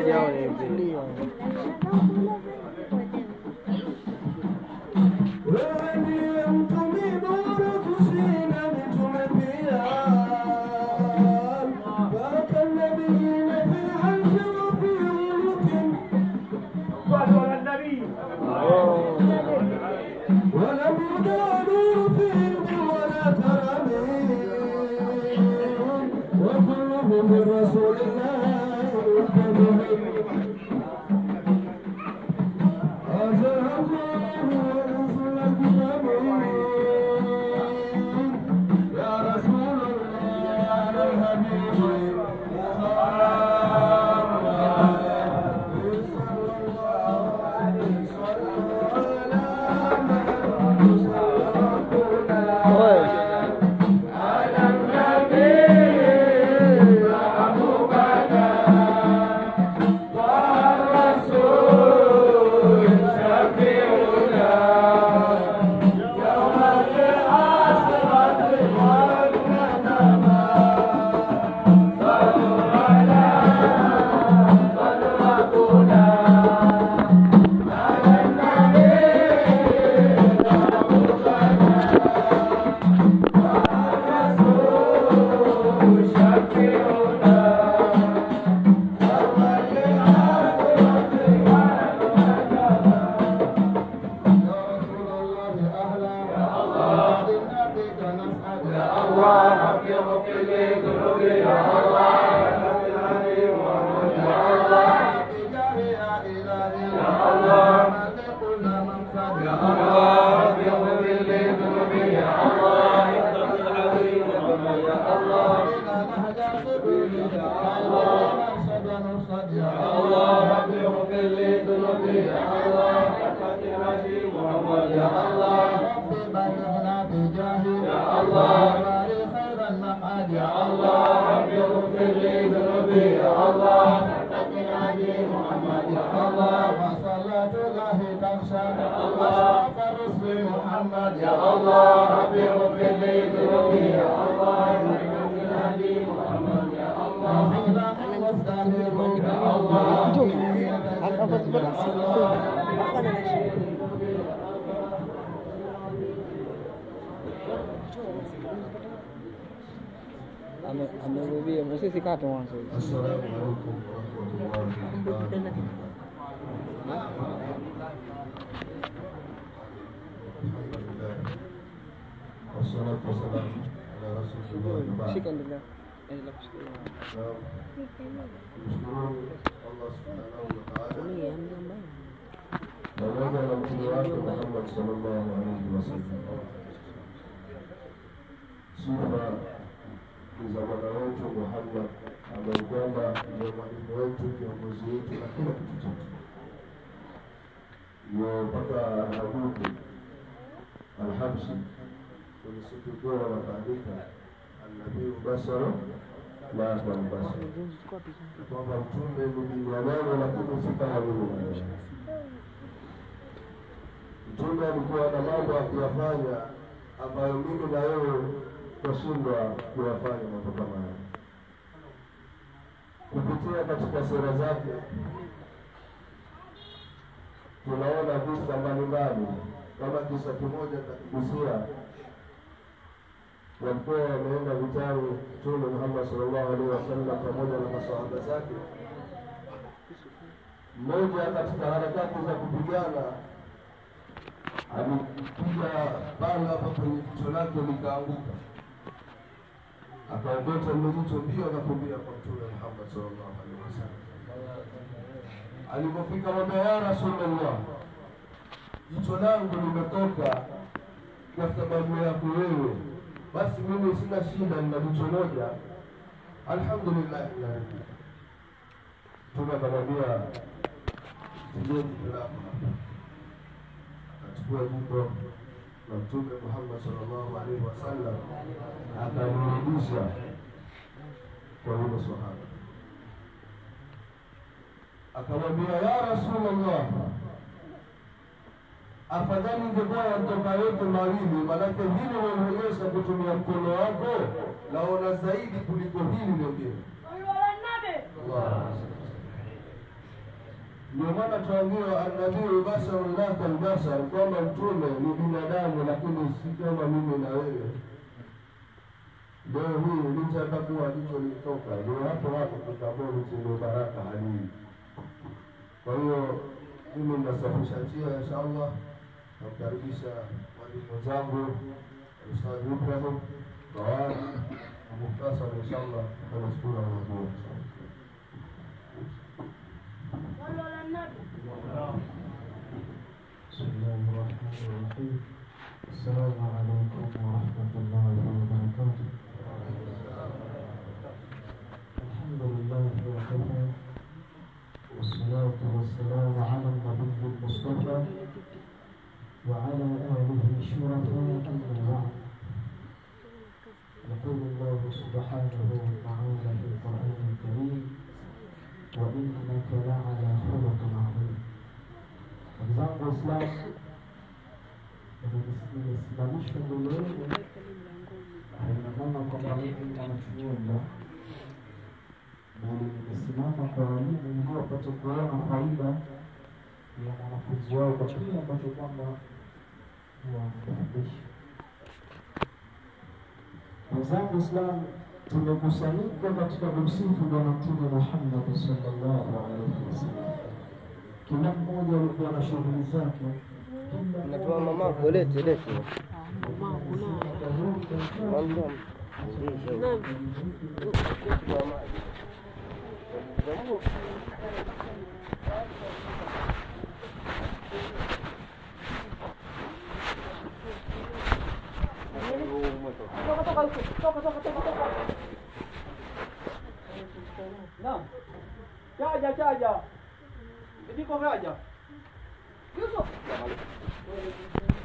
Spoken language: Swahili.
yao ni hivi. Wewe ndiye mtumi bora kushinda mitume pia. Baraka nabiyina fi arshi wa fi mulukin. ولم يدانوا في علم ولا كرم وكلهم من رسول الله ملتزم يا رسول الله يا الحبيب Ame- Amerudia, msisi kata mwanzo. السلام عليكم ورحمة الله وبركاته الحمد لله والصلاة والسلام على رسول الله وبعد Shika endelea. Endelea kushikilia. Tunamshukuru Allah subhanahu wa ta'ala pamoja na mtume wake Muhammad sallallahu alaihi wasallam. Sifa ni za bwana wetu Muhammad ambaye kwamba ndio mwalimu wetu, kiongozi wetu na kila kitu chetu. Ndio mpaka Alhabubu Alhabshi kwenye siku bora wakaandika annabii mubashara la mubashara ni kwamba mtume ni binadamu lakini si kama mimi na wewe. Mtume alikuwa na mambo akiyafanya ambayo mimi na wewe twashindwa kuyafanya mambo kama hayo. Kupitia katika sera zake tunaona visa mbalimbali, kama kisa kimoja kakigusia, walikuwa wameenda vitani Mtume Muhammad sallallahu alaihi wasallam pamoja na masahaba zake. Mmoja katika harakati za kupigana alipiga bala hapa kwenye jicho lake likaanguka, akaogota lile jicho mbio akakimbia kwa Mtume Muhammad sallallahu alaihi wasallam. Alipofika mwambia, ya Rasulullah, jicho langu limetoka kwa sababu yako wewe, basi mimi sina shida, nina jicho moja, alhamdulillah. ya Rabbi." Mtume akamwambia, tujie jicho lako hapa akachukua jiko la Mtume Muhammad sallallahu alaihi wasallam akamrudisha kwa yule sahaba, akamwambia ya Rasulullah, afadhali ingekuwa yatoka yote mawili, maanake hili unaonyesha kutumia mkono wako naona zaidi kuliko hili lingine. Allah. Ndio maana tuambiwa annabiyu basarun la kalbasar, kwamba mtume ni binadamu lakini si kama mimi na wewe. Leo hii licha hata kuwa jicho lilitoka, ndio hapo hapo tukaboni chenye baraka halii. Kwa hiyo mimi ninasafisha njia inshallah, namkaribisha mwalimu zangu Ustadh Ibrahim Kawani na muhtasari inshallah, tunashukuru Mungu. بسم الله الرحمن الرحيم السلام عليكم ورحمة الله وبركاته الحمد لله وكفى والصلاة والسلام على النبي المصطفى وعلى آله الشرفاء أما بعد يقول الله سبحانه وتعالى في القرآن الكريم وإنك لعلى خلق عظيم Ndugu zangu Waislamu, nimesimamishwa mbele yenu, haina maana kwamba mimi mwanachuoni, bali nimesimama kwa walimu ili wapate kuona faida ya mwanafunzi wao kwa kile ambacho kwamba wanafundisha. Ndugu zangu Waislamu, tumekusanyika katika kumsifu Bwana Mtume Muhammad sallallahu alaihi wasallam kila mmoja alikuwa na shughuli zake. Natoa mamako, lete lete. Mambo. Naam. Chaja chaja. Ndiko chaja. Yusuf.